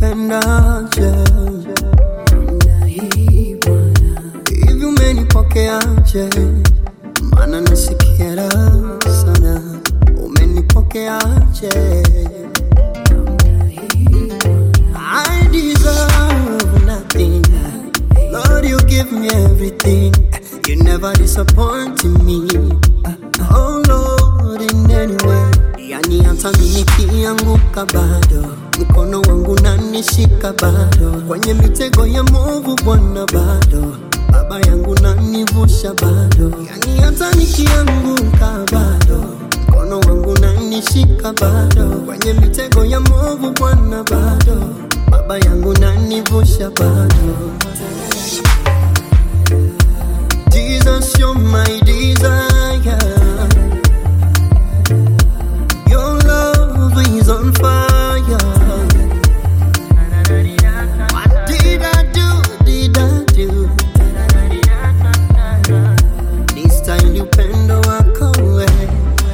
umenipendaje hivi umenipokeaje maana nasikia raha sana umenipokeaje I deserve nothing Lord you give me everything You never disappoint me Oh Lord in any way Yani hata mimi nikianguka bado mkono wangu nanishika bado kwenye mitego ya movu Bwana bado baba yangu nanivusha bado yani hata nikianguka bado mkono wangu nanishika bado kwenye mitego ya movu Bwana bado baba yangu nanivusha bado Jesus you're my desire Your love is on fire What did I do, did I do This time upendo wako wewe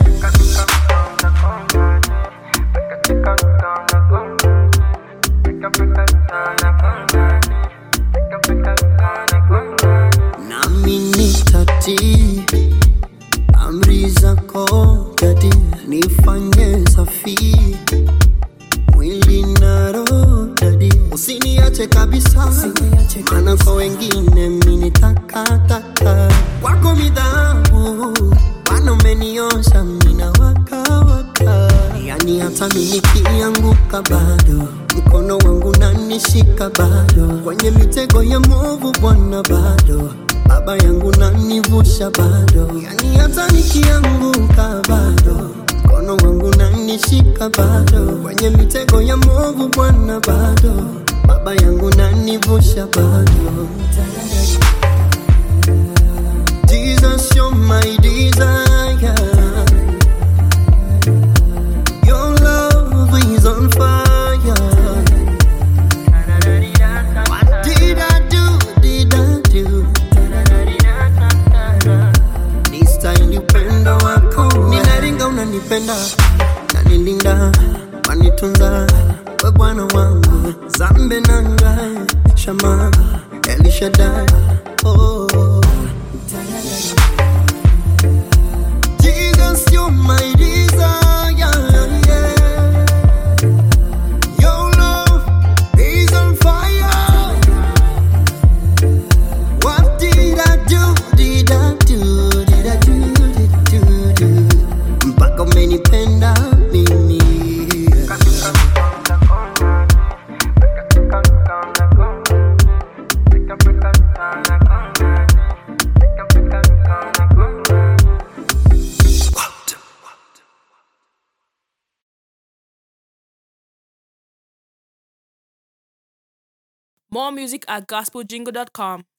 nami nitatii amri zako dadi nifanye safi mwili na roho dadi usiniache kabisa maana kwa wengine mini takataka kwako midhabu bwana umeniosha mina wakawaka yani hata mi nikianguka bado mkono wangu nanishika bado kwenye mitego ya movu bwana bado baba yangu nanivusha bado yani hata nikianguka bado mkono wangu nanishika bado kwenye mitego ya movu bwana bado baba yangu nanivusha bado Jesus, you're my desire. Your love is on fire. What did I do? Did I do? This time upendo wako ninaringa unanipenda nanilinda wanitunza we bwana wangu zambe nanga shama elishadai oh. Jesus, you're my desire. Yeah. Your love is on fire. What did I do? Did I do? Did I do? Did I do? do? Mpaka umenipenda mimi. More music at gospeljingle.com.